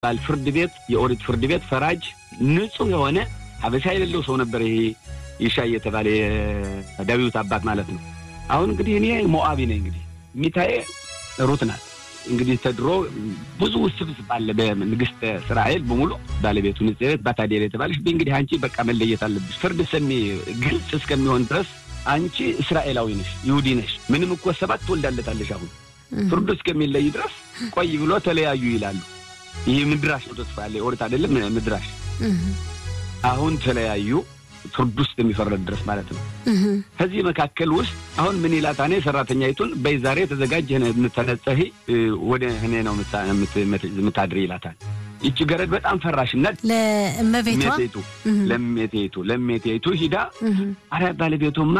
ባል ፍርድ ቤት የኦሪት ፍርድ ቤት ፈራጅ ንጹሕ የሆነ ሀበሻ የሌለው ሰው ነበር። ይሄ ይሻይ የተባለ የዳዊት አባት ማለት ነው። አሁን እንግዲህ እኔ ሞአቢ ነኝ። እንግዲህ ሚታዬ ሩት ናት። እንግዲህ ተድሮ ብዙ ውስብስብ አለ በንግስተ እስራኤል በሙሉ ባለቤቱ ንጽሕት ባታዴር የተባለች እንግዲህ አንቺ በቃ መለየት አለብሽ። ፍርድ ሰሚ ግልጽ እስከሚሆን ድረስ አንቺ እስራኤላዊ ነሽ፣ ይሁዲ ነሽ። ምንም እኮ ሰባት ትወልዳለታለሽ። አሁን ፍርዱ እስከሚለይ ድረስ ቆይ ብሎ ተለያዩ ይላሉ። ይህ ምድራሽ ነው ተስፋ ያለ ኦሪት አይደለም ምድራሽ። አሁን ተለያዩ ፍርድ ውስጥ የሚፈረድ ድረስ ማለት ነው። ከዚህ መካከል ውስጥ አሁን ምን ይላታኔ ሰራተኛይቱን በይ ዛሬ ተዘጋጅ ተነጸሂ ወደ እኔ ነው የምታድር ይላታል። ይቺ ገረድ በጣም ፈራሽነት ለእመቤቷ ለሜቴቱ ለሜቴቱ ሂዳ አረ ባለቤቱማ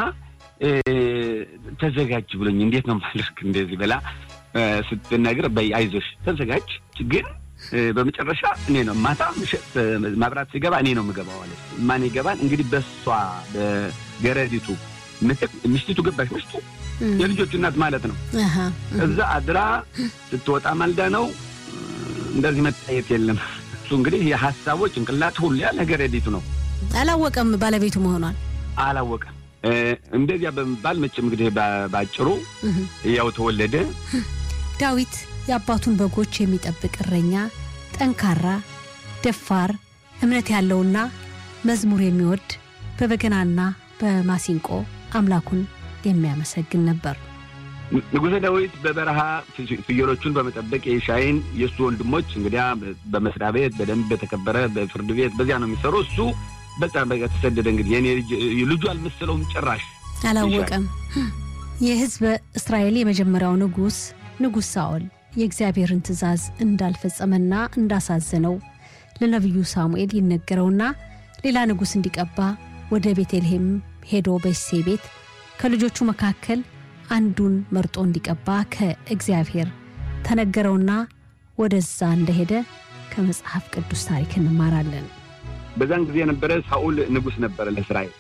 ተዘጋጅ ብሎኝ እንዴት ነው ማለክ እንደዚህ ብላ ስትነግር በይ አይዞሽ ተዘጋጅ ግን በመጨረሻ እኔ ነው ማታ ማብራት ሲገባ እኔ ነው የምገባው አለ። ማን ይገባል እንግዲህ በሷ በገረዲቱ ምትክ ምሽቲቱ ገባሽ። ምሽቱ የልጆቹ እናት ማለት ነው። እዛ አድራ ስትወጣ ማልዳ ነው። እንደዚህ መታየት የለም። እሱ እንግዲህ የሀሳቦ ጭንቅላት ሁሉ ያለ ገረዲቱ ነው። አላወቀም ባለቤቱ መሆኗን አላወቀም። እንደዚያ በመባል መቼም እንግዲህ ባጭሩ ያው ተወለደ ዳዊት የአባቱን በጎች የሚጠብቅ እረኛ፣ ጠንካራ፣ ደፋር፣ እምነት ያለውና መዝሙር የሚወድ በበገናና በማሲንቆ አምላኩን የሚያመሰግን ነበር። ንጉሠ ዳዊት በበረሃ ፍየሎቹን በመጠበቅ የሻይን የእሱ ወንድሞች እንግዲያ በመስሪያ ቤት በደንብ በተከበረ በፍርድ ቤት በዚያ ነው የሚሰሩ። እሱ በጣም በቃ ተሰደደ። እንግዲህ የኔ ልጁ አልመሰለውም ጭራሽ አላወቀም። የሕዝበ እስራኤል የመጀመሪያው ንጉሥ ንጉሥ ሳኦል የእግዚአብሔርን ትእዛዝ እንዳልፈጸመና እንዳሳዘነው ለነቢዩ ሳሙኤል ይነገረውና ሌላ ንጉሥ እንዲቀባ ወደ ቤተልሔም ሄዶ በእሴ ቤት ከልጆቹ መካከል አንዱን መርጦ እንዲቀባ ከእግዚአብሔር ተነገረውና ወደዛ እንደሄደ ከመጽሐፍ ቅዱስ ታሪክ እንማራለን። በዛን ጊዜ የነበረ ሳኦል ንጉሥ ነበረ ለእስራኤል።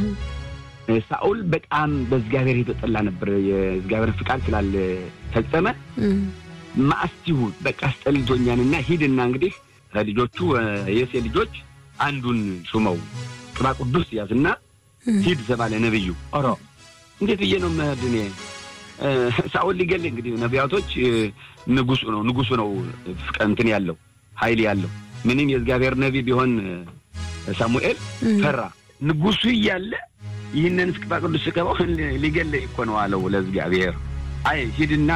ሳኦል በጣም በእግዚአብሔር የተጠላ ነበር። የእግዚአብሔር ፍቃድ ስላልፈጸመ ማአስቲሁ በቃ አስጠልቶኛንና ሂድና እንግዲህ ከልጆቹ የሴ ልጆች አንዱን ሹመው ቅባ ቅዱስ ያዝና ሂድ ተባለ ነብዩ። ኦሮ እንዴት ብዬ ነው መሄድ እኔ? ሳኦል ሊገል እንግዲህ ነቢያቶች ንጉሱ ነው ንጉሱ ነው እንትን ያለው ኃይል ያለው ምንም የእግዚአብሔር ነቢ ቢሆን ሳሙኤል ፈራ። ንጉሱ እያለ ይህንን ቅባ ቅዱስ ስቀባው ሊገለኝ እኮ ነው አለው ለእግዚአብሔር። አይ ሂድና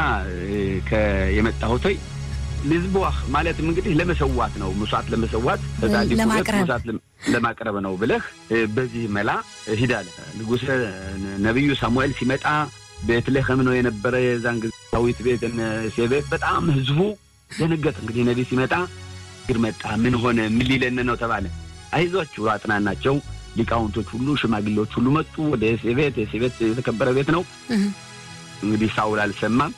የመጣሁት ልዝቦህ ማለትም እንግዲህ ለመሰዋት ነው፣ መስዋዕት ለመሰዋት መስዋዕት ለማቅረብ ነው ብለህ በዚህ መላ ሂድ አለ። ንጉሥ ነቢዩ ሳሙኤል ሲመጣ ቤትልሔም ነው የነበረ የዛን ጊዜ ዳዊት ቤት እሴ ቤት በጣም ህዝቡ ደነገጠ። እንግዲህ ነቢይ ሲመጣ ግር መጣ፣ ምን ሆነ፣ ምን ሊለን ነው ተባለ። አይዟችሁ አጥናናቸው ሊቃውንቶች ሁሉ ሽማግሌዎች ሁሉ መጡ ወደ እሴ ቤት። እሴ ቤት የተከበረ ቤት ነው። እንግዲህ ሳውል አልሰማም።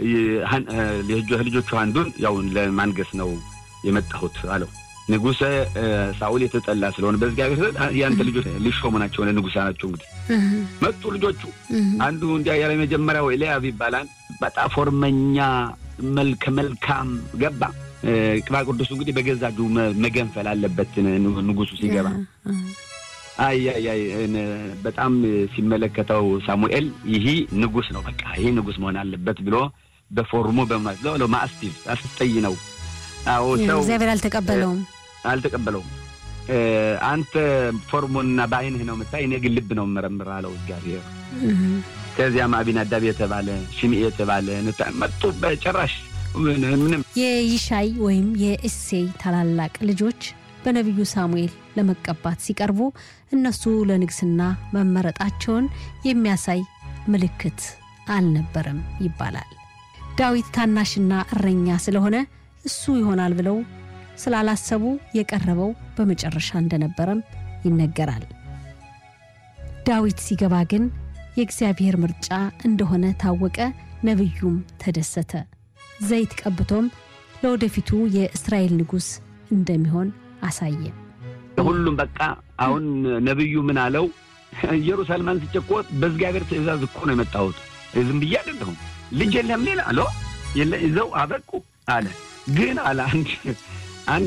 ልጆቹ አንዱን ያው ለማንገስ ነው የመጣሁት አለው። ንጉሠ ሳውል የተጠላ ስለሆነ በእግዚአብሔር ያንተ ልጆች ሊሾሙ ናቸው፣ ለንጉሳ ናቸው። እንግዲህ መጡ ልጆቹ። አንዱ እንዲያ ያለ መጀመሪያው ኤልያብ ይባላል። በጣም ፎርመኛ መልከ መልካም ገባ። ቅባ ቅዱሱ እንግዲህ በገዛ እጁ መገንፈል አለበት ንጉሱ ሲገባ አይ አይ በጣም ሲመለከተው ሳሙኤል ይህ ንጉስ ነው፣ በቃ ይህ ንጉስ መሆን አለበት ብሎ በፎርሙ በማለት ነው ማስቲቭ አስጠይ ነው። አዎ ሰው እግዚአብሔር አልተቀበለውም አልተቀበለውም። አንተ ፎርሙንና በአይንህ ነው የምታይ፣ እኔ ግን ልብ ነው የምመረምር አለው እግዚአብሔር። ከዚያም አቢናዳብ የተባለ ሽምኤ የተባለ መጡ። በጭራሽ ምንም የይሻይ ወይም የእሴይ ታላላቅ ልጆች በነቢዩ ሳሙኤል ለመቀባት ሲቀርቡ እነሱ ለንግስና መመረጣቸውን የሚያሳይ ምልክት አልነበረም ይባላል። ዳዊት ታናሽና እረኛ ስለሆነ እሱ ይሆናል ብለው ስላላሰቡ የቀረበው በመጨረሻ እንደነበረም ይነገራል። ዳዊት ሲገባ ግን የእግዚአብሔር ምርጫ እንደሆነ ታወቀ። ነቢዩም ተደሰተ። ዘይት ቀብቶም ለወደፊቱ የእስራኤል ንጉሥ እንደሚሆን አሳየ። ሁሉም በቃ አሁን ነቢዩ ምን አለው? ኢየሩሳሌም አንስቼ እኮ በእግዚአብሔር ትእዛዝ እኮ ነው የመጣሁት፣ ዝም ብዬ አይደለሁም። ልጅ የለም ሌላ አለ የለ ይዘው አበቁ አለ። ግን አለ አንድ